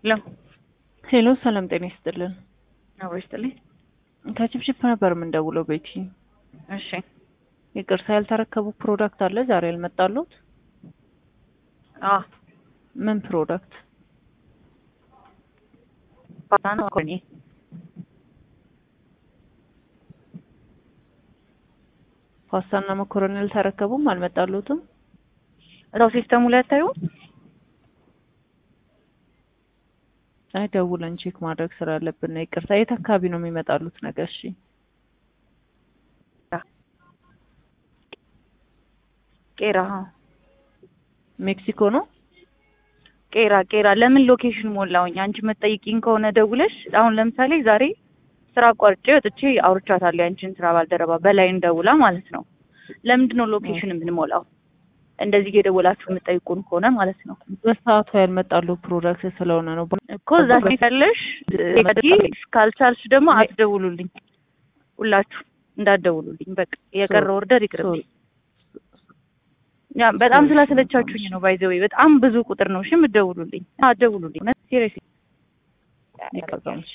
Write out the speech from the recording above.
ሄሎ ሄሎ ሰላም ጤና ይስጥልን። አብሮ ይስጥልኝ። ከችፕችፕ ነበር የምንደውለው ቤቲ። እሺ ይቅርታ ያልተረከቡ ፕሮዳክት አለ ዛሬ ያልመጣሉት? አ ምን ፕሮዳክት? ፓስታ ነው መኮረኒ ፓስታና መኮረኒ አልተረከቡም? አልመጣሉትም? እዛው ሲስተሙ ላይ አታዩም? አይ ደውለን ቼክ ማድረግ ስላለብን ነው። ይቅርታ የት አካባቢ ነው የሚመጣሉት ነገር? እሺ ቄራ ሜክሲኮ ነው። ቄራ ቄራ። ለምን ሎኬሽን ሞላውኝ? አንቺ መጠይቂኝ ከሆነ ደውለሽ አሁን ለምሳሌ ዛሬ ስራ አቋርጬ ወጥቼ አውርቻታለሁ ያንቺን ስራ ባልደረባ በላይን ደውላ ማለት ነው። ለምንድን ነው ሎኬሽን የምንሞላው? እንደዚህ እየደወላችሁ የምጠይቁን ከሆነ ማለት ነው በሰዓቱ ያልመጣሉ ፕሮዳክት ስለሆነ ነው እኮ እዛ ያለሽ ካልቻልሽ ደግሞ አትደውሉልኝ። ሁላችሁ እንዳትደውሉልኝ። በቃ የቀረ ኦርደር ይቅርብኝ። ያ በጣም ስላሰለቻችሁኝ ነው። ባይዘዌ በጣም ብዙ ቁጥር ነው እሺ የምትደውሉልኝ። አትደውሉልኝ። ሲሪየስ ይቀርባል።